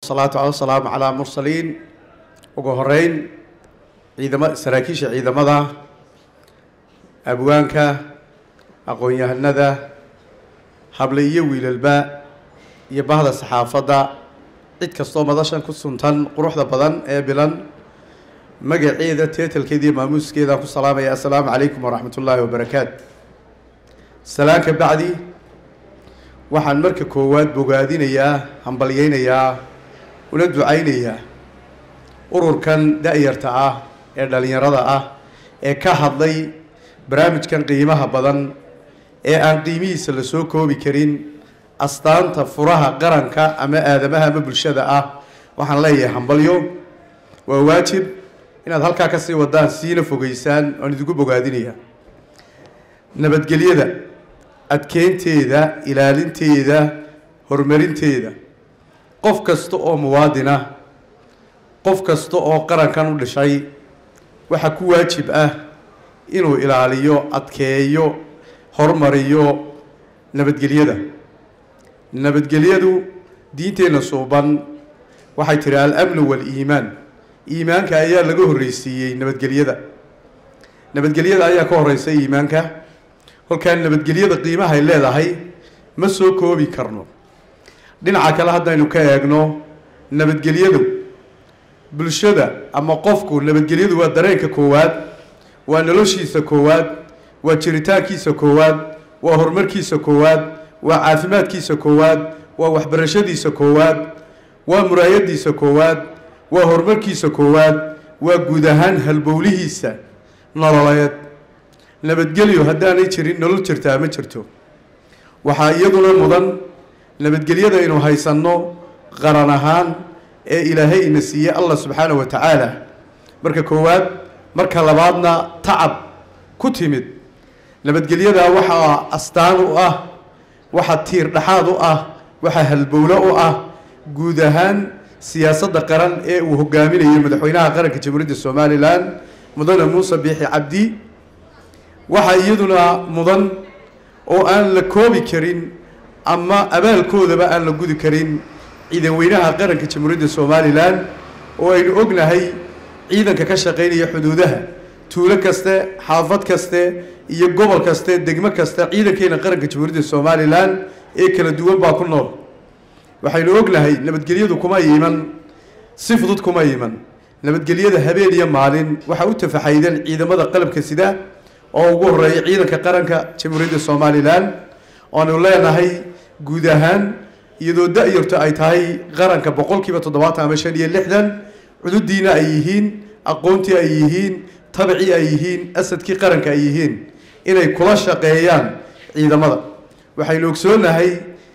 wasalaatu wasalaamu calaa mursaliin ugu horeyn ciidama saraakiisha ciidamada abwaanka aqoon-yahanada hable iyo wiilalba iyo bahda saxaafadda cid kastoo madashan ku suntan quruxda badan ee bilan magaceeda teetalkeeda iyo maamuuskeeda ku salaamaya assalaamu calaykum waraxmat ullaahi wabarakaatu salaan ka bacdi waxaan marka koowaad bogaadinayaa hambalyeynayaa una ducaynayaa ururkan da-yarta ah ee dhalinyarada ah ee ka hadlay barnaamijkan qiimaha badan ee aan qiimihiisa la soo koobi karin astaanta furaha qaranka ama aadamaha ama bulshada ah waxaan leeyahay hambalyo waa waajib inaad halkaa kasii wadaan siina fogeysaan oan idigu bogaadinaya nabadgelyada adkeynteeda ilaalinteeda horumarinteeda qof kasta oo muwaadina qof kasta oo qarankan u dhishay waxaa ku waajib ah inuu ilaaliyo adkeeyo horumariyo nabadgelyada nabadgelyadu diinteenna suuban waxay tihi al-amnu waal-iimaan iimaanka ayaa laga horreysiiyey nabadgelyada nabadgelyada ayaa ka horeysa iimaanka kolkaan nabadgelyada qiimahay leedahay ma soo koobi karno dhinaca kale haddaynu ka eegno nabadgelyadu bulshada ama qofku nabadgelyadu waa dareenka koowaad waa noloshiisa koowaad waa jiritaankiisa koowaad waa horumarkiisa koowaad waa caafimaadkiisa koowaad waa waxbarashadiisa koowaad waa muraayadiisa koowaad waa horumarkiisa koowaad waa guud ahaan halbowlihiisa nololeed nabadgelyo haddaanay jirin nolol jirtaa ma jirto waxaa iyaduna mudan nabadgelyada inuu haysanno qaran ahaan ee ilaahay ina siiyey allah subxaana wa tacaala marka koowaad marka labaadna tacab ku timid nabadgelyadaa waxaa astaan u ah waxaa tiir dhexaad u ah waxaa halbowlo u ah guud ahaan siyaasadda qaran ee uu hogaaminayo madaxweynaha qaranka jamhuuriyadda somalilan mudane muuse biixi cabdi waxaa iyaduna mudan oo aan la koobi karin ama abaalkoodaba aan la gudi karin ciidan weynaha qaranka jamhuuriyadda somalilan oo aynu ognahay ciidanka ka shaqeynaya xuduudaha tuulo kaste xaafad kaste iyo gobol kaste degmo kaste ciidankeena qaranka jamhuuriyadda somalilan ee kala duwan baa ku nool waxaynu ognahay nabadgelyadu kuma iman si fudud kuma iman nabadgelyada habeen iyo maalin waxaa u tafaxaydan ciidamada qalabka sida oo ugu horeeya ciidanka qaranka jamhuuriyadda somalilan oanu leenahay guud ahaan iyadoo da-yarto ay tahay qaranka boqolkiiba toddobaatan ama shan iyo lixdan cududiina ay yihiin aqoontii ay yihiin tabcii ay yihiin asadkii qaranka ay yihiin inay kula shaqeeyaan ciidamada waxaynu ogsoonahay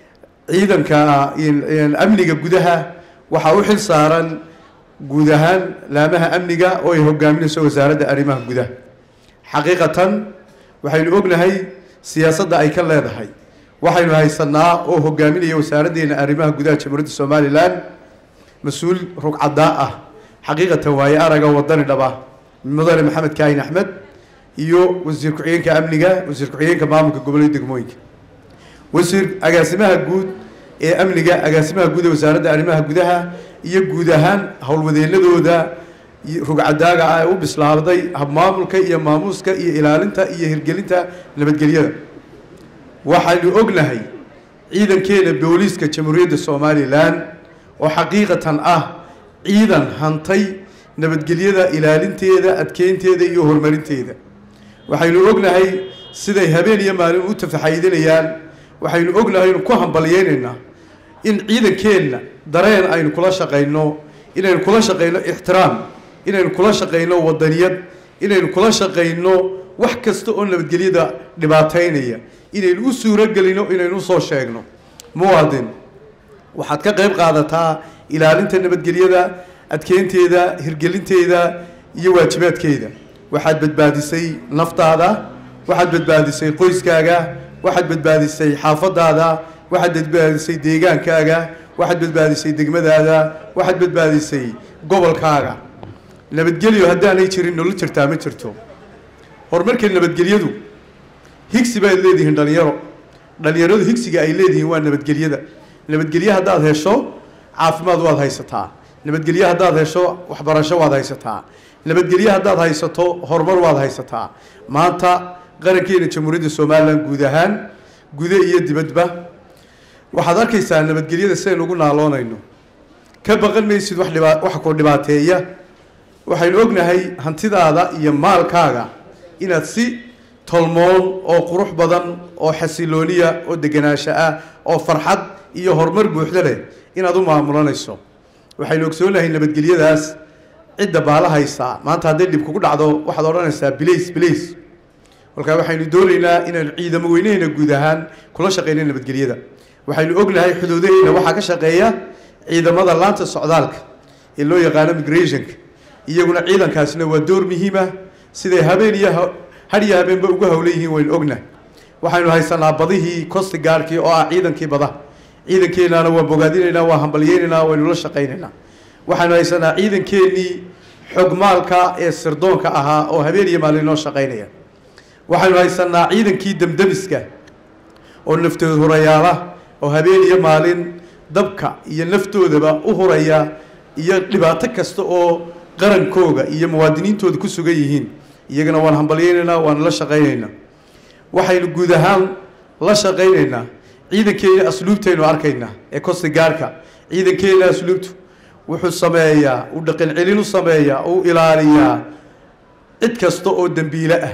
ciidanka amniga gudaha waxaa u xil saaran guud ahaan laamaha amniga oo ay hogaaminayso wasaaradda arrimaha gudaha xaqiiqatan waxaynu ognahay siyaasadda ay ka leedahay waxaynu haysanaa oo hogaaminaya wasaaraddeena arrimaha gudaha jamhuuriyadda somalilan mas-uul rugcadaa ah xaqiiqatan waaye araga wadani dhaba mudane maxamed kaahin axmed iyo wasiir ku-xigeenka amniga wasiir ku-xigeenka maamulka gobolada degmooyinka wasiir agaasimaha guud ee amniga agaasimaha guud ee wasaaradda arrimaha gudaha iyo guud ahaan howlwadeenadooda rugcadaaga ah ee u bislaaday habmaamulka iyo maamuuska iyo ilaalinta iyo hirgelinta nabadgelyada waxaynu ognahay ciidankeena booliiska jamhuuriyadda somalilan oo xaqiiqatan ah ciidan hantay nabadgelyada ilaalinteeda adkeynteeda iyo horumarinteeda waxaynu ognahay siday habeen iyo maalin u tafaxaydinayaan waxaynu ognahay inu ku hambalyeynaynaa in ciidankeenna dareen aynu kula shaqayno inaynu kula shaqayno ixtiraam inaynu kula shaqayno wadaniyad inaynu kula shaqayno wax kasta oo nabadgelyada dhibaataynaya inaynu u suurogelino inaynu usoo sheegno muwaadin waxaad ka qayb qaadataa ilaalinta nabadgelyada adkeynteeda hirgelinteeda iyo waajibaadkeeda waxaad badbaadisay naftaada waxaad badbaadisay qoyskaaga waxaad badbaadisay xaafadaada waxaad badbaadisay deegaankaaga waxaad badbaadisay degmadaada waxaad badbaadisay gobolkaaga nabadgelyo haddaanay jirin nolol jirtaa ma jirto horumarka nabadgelyadu higsi baad leedihiin dhalinyaro dhalinyaradu higsiga ay leedihiin waa nabadgelyada nabadgelye haddaad hesho caafimaad waad haysataa nabadgelye haddaad hesho waxbarasho waad haysataa nabadgelye haddaad haysato horumar waad haysataa maanta qarankeena jamhuuriyadda somalilan guud ahaan gude iyo dibadba waxaad arkaysaa nabadgelyada sidaynu ugu naaloonayno ka baqan maysid wax dhiba wax ku dhibaateeya waxaynu ognahay hantidaada iyo maalkaaga inaad si tolmoon oo qurux badan oo xasilooniya oo deganaansho ah oo farxad iyo horumar buuxda leh inaad u maamulanayso waxaynu ogsoonahay nabadgelyadaas cidda baalahaysa maanta hadday dhib kugu dhacdo waxaad odhanaysaa bilays bilays kolkaa waxaynu doonaynaa inaynu ciidamo weynaheyna guud ahaan kula shaqeyna nabadgelyada waxaynu ognahay xuduudaheyna waxaa ka shaqeeya ciidamada laanta socdaalka ee loo yaqaano migrationka iyaguna ciidankaasina waa door muhiima siday habeen iyo had iyo habeenba ugu hawlan yihiin waynu ognahay waxaynu haysanaa badihii costi gaarkii oo ah ciidankii badaha ciidankeenaana waa bogaadinaynaa waa hambalyeynaynaa waynu la shaqaynaynaa waxaynu haysanaa ciidankeenii xogmaalka ee sirdoonka ahaa oo habeen iyo maalin noo shaqaynaya waxaynu haysanaa ciidankii demdemiska oo naftood hurayaala oo habeen iyo maalin dabka iyo naftoodaba u huraya iyo dhibaato kasta oo qarankooga iyo muwaadiniintooda ku sugan yihiin iyagana waan hambalyeynaynaa waan la shaqaynaynaa waxaynu guud ahaan la shaqaynaynaa ciidankeena asluubtaynu arkaynaa ee costi gaarka ciidankeena asluubtu wuxuu sameeyaa uu dhaqan celin u sameeyaa uu ilaaliyaa cid kasta oo dembiile ah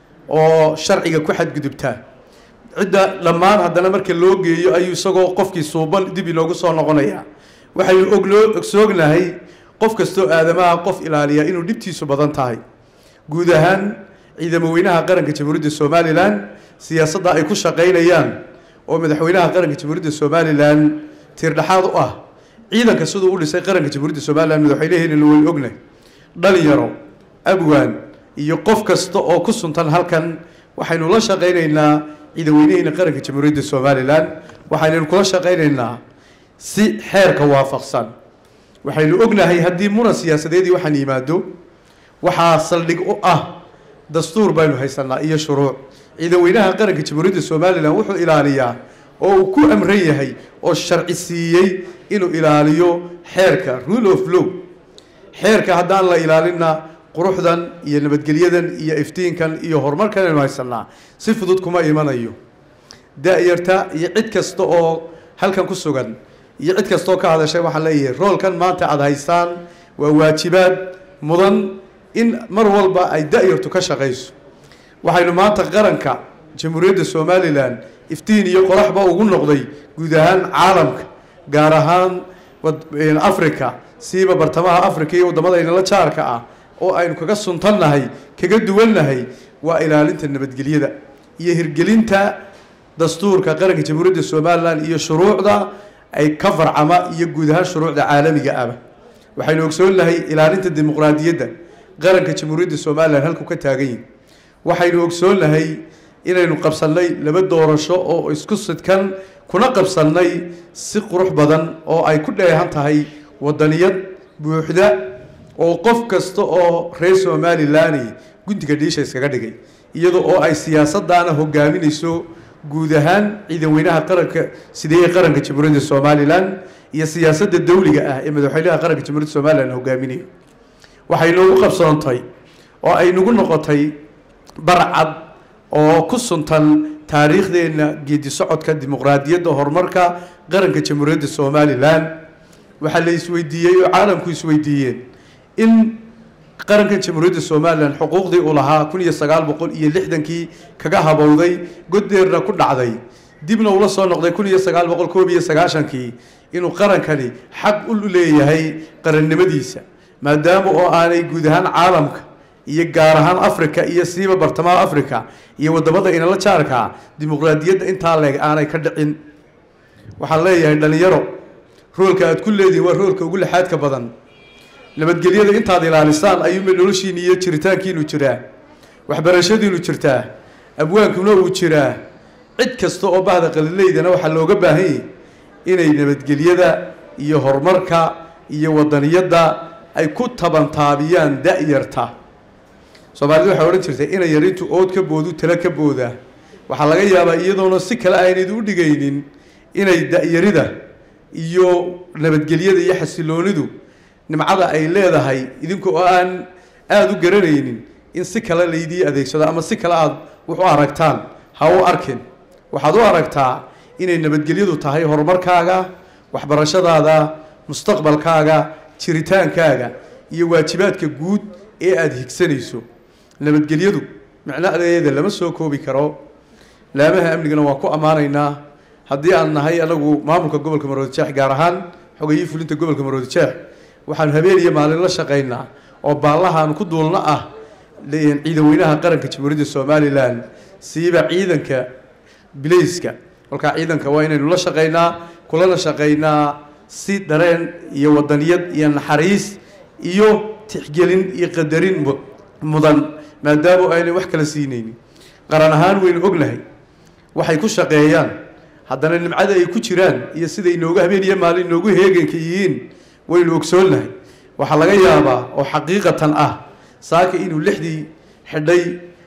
oo sharciga ku xadgudubtaa cidda dhammaan haddana marka loo geeyo ayuu isagoo qofkii suuban dib inoogu soo noqonayaa waxaynu ogloo ogsoognahay qof kastoo aadamaha qof ilaaliya inuu dhibtiisu badan tahay guud ahaan ciidamo weynaha qaranka jamhuuriyadda somalilan siyaasadda ay ku shaqaynayaan oo madaxweynaha qaranka jamhuuriyadda somalilan tiirdhaxaad u ah ciidanka siduu u dhisay qaranka jamhuuriyadda somalilan madaxweynaheenana waynu ognahay dhalinyaro abwaan iyo qof kasta oo ku suntan halkan waxaynu la shaqaynaynaa ciidanweynaheyna qaranka jamhuuriyadda somalilan waxaynaynu kula shaqaynaynaa si xeerka waafaqsan waxaynu ognahay haddii muran siyaasadeedii waxaan yimaado waxaa saldhig u ah dastuur baynu haysanaa iyo shuruuc ciidanweynaha qaranka jamhuuriyadda somalilan wuxuu ilaaliyaa oo uu ku amran yahay oo sharci siiyey inuu ilaaliyo xeerka rule of law xeerka haddaan la ilaalinna quruxdan iyo nabadgelyadan iyo iftiinkan iyo horumarkan aynu haysanaa si fudud kuma imanayo da-yarta iyo cid kasta oo halkan ku sugan iyo cid kastaoo ka hadashay waxaan leeyahay roolkan maanta aada haystaan waa waajibaad mudan in mar walba ay da-yartu ka shaqayso waxaynu maanta qaranka jamhuuriyadda somalilan iftiin iyo qoraxba ugu noqday guud ahaan caalamka gaar ahaan africa siiba bartamaha africa iyo waddamadayna la jaarka ah oo aynu kaga suntannahay kaga duwannahay waa ilaalinta nabadgelyada iyo hirgelinta dastuurka qaranka jamhuuriyadda somalilan iyo shuruucda ay ka farcama iyo guud ahaan shuruucda caalamiga aba waxaynu ogsoonnahay ilaalinta dimuqraadiyadda qaranka jamhuuriyadda somalilan halku ka taagan yihin waxaynu ogsoonnahay inaynu qabsannay laba doorasho oo isku sidkan kuna qabsannay si qurux badan oo ay ku dheehan tahay wadaniyad buuxda oo qof kasta oo reer somalilan gundiga dhiisha iskaga dhigay iyada oo ay siyaasaddaana hogaaminayso guud ahaan ciidanweynaha qaranka sideeye qaranka jamhuuriyadda somalilan iyo siyaasadda dawliga ah ee madaxweynaha qaranka jamhuuriyadda somalilan hogaaminayo waxay noogu qabsoontay oo ay nagu noqotay barcad oo ku suntan taariikhdeenna geedi socodka dimuqraadiyadda horumarka qaranka jamhuuriyadda somalilan waxaa la isweydiiyey oo caalamku isweydiiyeen in qarankan jamhuuriyadda somalilan xuquuqdii uu lahaa kun iyo sagaal boqol iyo lixdankii kaga habowday goddeerna ku dhacday dibna ula soo noqday kun iyo sagaal boqol koob iyo sagaashankii inuu qarankani xaq u leeyahay qarannimadiisa maadaama oo aanay guud ahaan caalamka iyo gaar ahaan africa iyo siiba bartamaha africa iyo wadamada inala jaarkaa dimuqraadiyadda intaa leeg aanay ka dhicin waxaan leeyahay dhalinyaro roolka aad ku leedihin waa roolka ugu lixaadka badan nabadgelyada intaad ilaalisaan ayuuma noloshiina iyo jiritaankiinu jiraa waxbarashadiinu jirtaa abwaankuna uu jiraa cid kasta oo bahda qalileydana waxaa looga baahan yahy inay nabadgelyada iyo horumarka iyo wadaniyadda ay ku tabantaabiyaan da-yarta soomaalida waxay odhan jirtay inay yar intuu ood ka boodu tala ka boodaa waxaa laga yaabaa iyadoona si kale aynayd u dhigaynin inay da-yarida iyo nabadgelyada iyo xasiloonidu nimcada ay leedahay idinku oo aan aada u garanaynin in si kale laydii adeegsado ama si kale aada wax u aragtaan ha u arkin waxaad u aragtaa inay nabadgelyadu tahay horumarkaaga waxbarashadaada mustaqbalkaaga jiritaankaaga iyo waajibaadka guud ee aada higsanayso nabadgelyadu micnadeeda lama soo koobi karo laamaha amnigana waan ku ammaanaynaa haddii aan nahay anagu maamulka gobolka maroodijeex gaar ahaan xogayii fulinta gobolka maroodijeex waxaanu habeen iyo maalin la shaqaynaa oo baallahaanu ku duulna ah ciidanweynaha qaranka jamhuuriyadda somalilan siiba ciidanka bilayska kolkaa ciidanka waa inaynu la shaqaynaa kulana shaqaynaa si dareen iyo wadaniyad iyo naxariis iyo tixgelin iyo qadarin mudan maadaama aynay wax kala siinaynin qaran ahaan waynu ognahay waxay ku shaqeeyaan haddana nimcada ay ku jiraan iyo siday inooga habeen iyo maalin inoogu heeganka yihiin waynu ogsoonnahay waxaa laga yaabaa oo xaqiiqatan ah saaka inuu lixdii xidhay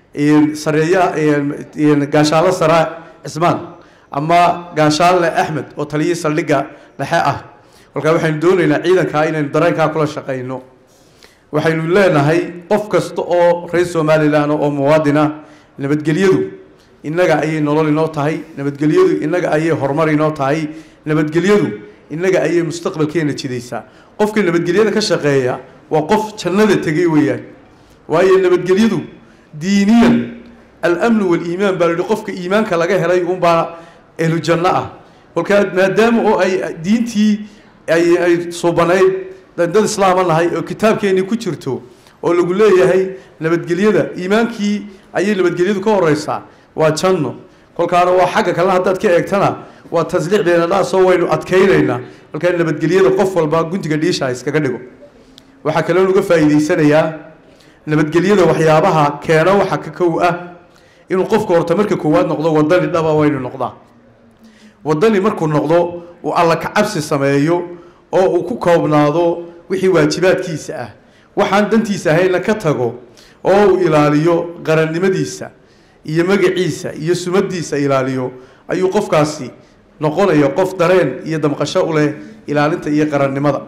sareeya gaashaalo sara cismaan ama gaashaalle axmed oo taliyii saldhigga dhexe ah kolkaa waxaynu doonaynaa ciidankaa inaynu dareenkaa kula shaqayno waxaynu leenahay qof kasta oo reer somalilan oo muwaadina nabadgelyadu innaga ayay nolol inoo tahay nabadgelyadu innaga ayay horumar inoo tahay nabadgelyadu innaga ayay mustaqbalkeena jidaysaa qofka nabadgelyada ka shaqeeya waa qof jannada tegay weeyaan waayo nabadgelyadu diiniyan alamnu waliimaan baa layihi qofka iimaanka laga helay unbaa ehlu janno ah kolkaa maadaama oo ay diintii ay suubanayd dad islaama nahay oo kitaabkeennii ku jirto oo lagu leeyahay nabadgelyada iimaankii ayay nabadgelyadu ka horeysaa waa janno kolkaana waa xagga kalena haddaad ka eegtana waa tasliix beenadhaasoo waynu adkaynaynaa kolkaa nabadgelyada qof walba guntiga dhiisha iskaga dhigo waxaa kaloo laga faa'iidaysanayaa nabadgelyada waxyaabaha keena waxa ka kow ah inuu qofku horta marka koowaad noqdo wadani dhaba waynu noqdaa wadani markuu noqdo uu alla kacabsi sameeyo oo uu ku koobnaado wixii waajibaadkiisa ah waxaan dantiisa ahayna ka tago oo uu ilaaliyo qarannimadiisa iyo magaciisa iyo sumadiisa ilaaliyo ayuu qofkaasi noqonaya qof dareen iyo damqasho u leh ilaalinta iyo qarannimada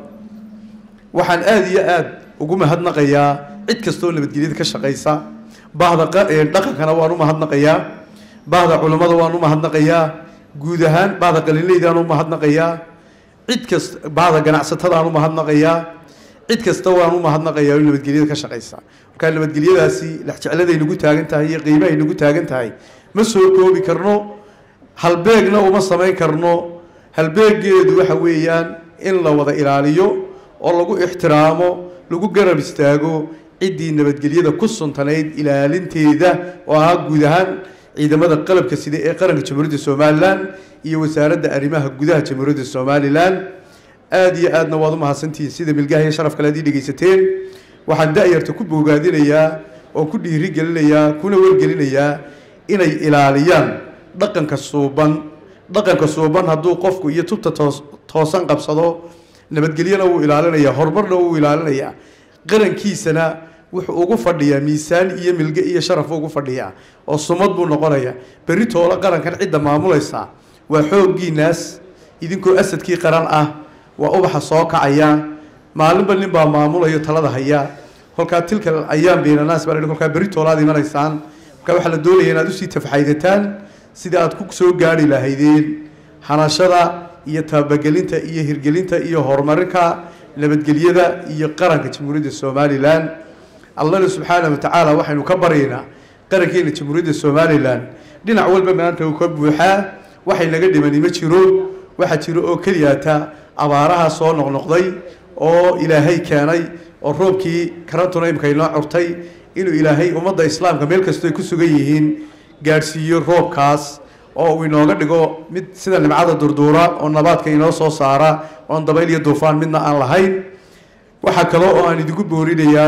waxaan aada iyo aada ugu mahadnaqayaa cid kastaoo nabadgelyada ka shaqaysa bahda dhaqankana waan u mahadnaqayaa bahda culammada waan u mahadnaqayaa guud ahaan bahda qalinleydaan u mahadnaqayaa cid kasta bahda ganacsatadaan u mahadnaqayaa cid kasta waan u mahadnaqayaa oo nabadgelyada ka shaqaysa markaa nabadgelyadaasi lexjecladay nagu taagan tahay iyo qiimahay nagu taagan tahay ma soo koobi karno halbeegna uma samayn karno halbeegeedu waxa weeyaan in la wada ilaaliyo oo lagu ixtiraamo lagu garab istaago ciddii nabadgelyada ku suntanayd ilaalinteeda oo ahaa guud ahaan ciidamada qalabka sida ee qaranka jamhuuriyadda somalilan iyo wasaaradda arrimaha gudaha jamhuuriyadda somalilan aada iyo aadna waad u mahadsantihiin sida milgaha iyo sharaf kale ad ii dhegaysateen waxaan da-yarta ku boogaadinayaa oo ku dhiiri gelinayaa kuna wargelinayaa inay ilaaliyaan dhaqanka suuban dhaqanka suuban hadduu qofku iyo tubta toos toosan qabsado nabadgelyana wuu ilaalinayaa horumarna wuu ilaalinayaa qarankiisana wuxuu ugu fadhiyaa miisaan iyo milge iyo sharaf ugu fadhiyaa oo sumad buu noqonayaa berri toola qarankan cidda maamulaysa waa xooggiinaas idinkoo asadkii qaran ah waa ubaxa soo kacaya maalinba nin baa maamulayo talada haya kolkaa tilka ayaan beenanaas baa la kolkaa berri toolaad imanaysaan markaa waxaa la doonaya inaad usii tafxaydataan sida aad ku soo gaari lahaydeen hanashada iyo tabagelinta iyo hirgelinta iyo horumarinka nabadgelyada iyo qaranka jamhuuriyadda somalilan allana subxaana wa tacaala waxaynu ka baryaynaa qarankeena jamhuuriyadda somalilan dhinac walba maanta uu ka buuxaa waxay naga dhimani ma jiro waxaa jiro oo keliyaata abaaraha soo noqnoqday oo ilaahay keenay oo roobkii karantuna imka inoo curtay inuu ilaahay ummadda islaamka meel kastoo ay ku sugan yihiin gaadhsiiyo roobkaas oo uu inooga dhigo mid sida nimcada durduura oo nabaadka inoo soo saara oon dabayl iyo duufaan midna aan lahayn waxaa kale oo aan idinku boorinayaa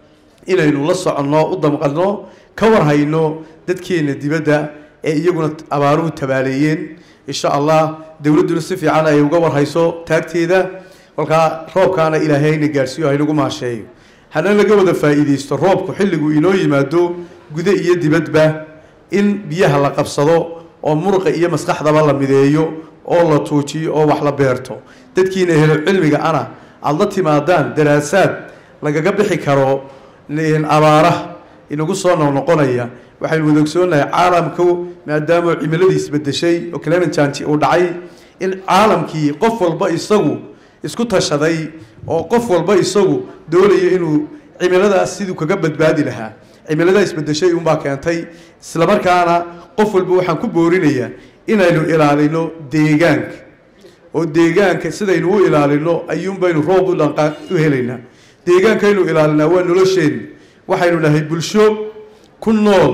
inaynu la soconno u damqanno ka warhayno dadkeena dibadda ee iyaguna abaaruhu tabaaleeyeen insha allah dowladduna si fiican ay uga warhayso taagteeda kolkaa roobkaana ilaahayna gaadhsiiyo haynagu maasheeyo hana laga wada faa'iidaysto roobku xilligu inoo yimaado gude iyo dibadba in biyaha la qabsado oo muruqa iyo maskaxdaba la mideeyo oo la tuujiyo oo wax la beerto dadkiina helo cilmiga ana aada la timaadaan daraasaad lagaga bixi karo abaaraha inagu soo noqnoqonaya waxaynu wada ogsoonahay caalamku maadaama cimiladii isbedeshay oo clement change uu dhacay in caalamkii qof walba isagu isku tashaday oo qof walba isagu doonayo inuu cimiladaas siduu kaga badbaadi lahaa cimiladaa isbedeshay unbaa keentay islamarkaana qof walba waxaan ku boorinayaa inaynu ilaalino deegaanka oo deegaanka sidaynu u ilaalino ayuunbaynu roob udhanqa u helaynaa deegaankaynu ilaalinaa waa nolosheenna waxaynu nahay bulsho ku nool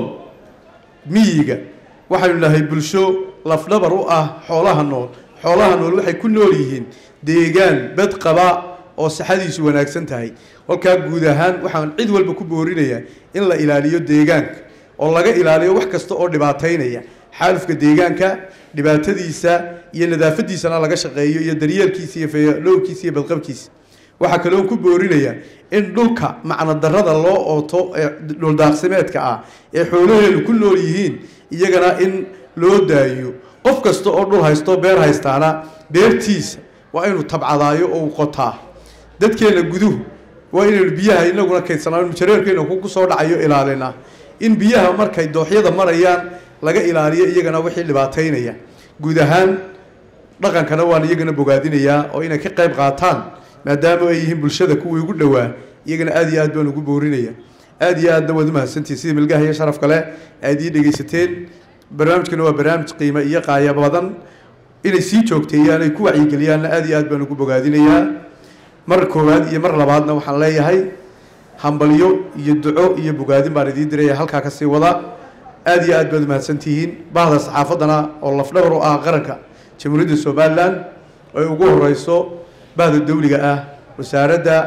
miyiga waxaynu nahay bulsho lafdhabar u ah xoolaha nool xoolaha nool waxay ku nool yihiin deegaan bad qaba oo saxadiisu wanaagsan tahay kolkaa guud ahaan waxaan cid walba ku boorinayaa in la ilaaliyo deegaanka oo laga ilaaliyo wax kasta oo dhibaataynaya xaalufka deegaanka dhibaatadiisa iyo nadaafadiisana laga shaqeeyo iyo daryeelkiisa iyo fayadhowrkiisa iyo badqabkiisa waxaa kaloo ku boorinaya in dhulka macnodarada loo ooto ee dhuldaaqsimeedka ah ee xoolaheenu ku nool yihiin iyagana in loo daayo qof kasta oo dhul haysto beer haystaana beertiisa waa inuu tabcadaayo oo uu qotaa dadkeena guduhu waa inaynu biyaha inaguna kaydsanaan jareerkeena ku soo dhacayo ilaalina in biyaha markay dooxyada marayaan laga ilaaliyo iyagana wixii dhibaataynaya guud ahaan dhaqankana waan iyagana bogaadinayaa oo inay ka qayb qaataan maadaama ay yihiin bulshada kuwii ugu dhowaa iyagana aad iyo aad baan ugu boorinaya aad iyo aadna waad umahadsantihin sidii milgaha iyo sharaf kale aad ii dhegaysateen barnaamijkana waa barnaamij qiimo iyo qaaya badan inay sii joogteeyaan ay ku wacyigeliyaanna aad iyo aad baan ugu bogaadinayaa mar koowaad iyo mar labaadna waxaan leeyahay hambalyo iyo duco iyo bogaadin baan idiin diraya halkaa kasii wada aad iyo aad baad umahadsantihiin bahda saxaafaddana oo lafdhabar u ah qaranka jamhuuriyadda somalilan ay ugu horeyso bahda dawliga ah wasaaradda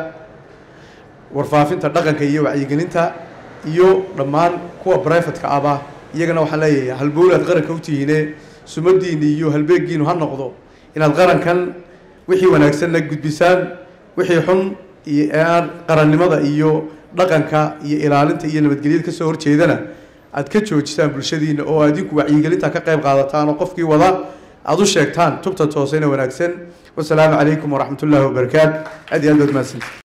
warfaafinta dhaqanka iyo wacyigelinta iyo dhammaan kuwa brifatka ahba iyagana waxaan leeyahay halbowlaad qaranka u tihiine sumadiina iyo halbeegiinu ha noqdo inaad qarankan wixii wanaagsanna gudbisaan wixii xun iyo aan qarannimada iyo dhaqanka iyo ilaalinta iyo nabadgelyada kasoo horjeedana aad ka joojisaan bulshadiina oo adinku wacyigelinta ka qayb qaadataan oo qofkii wada aada u sheegtaan tubta toosena wanaagsan wasalaamu calaykum waraxmat ullaahi wabarakaatu aad iyo aad baad mahadsanti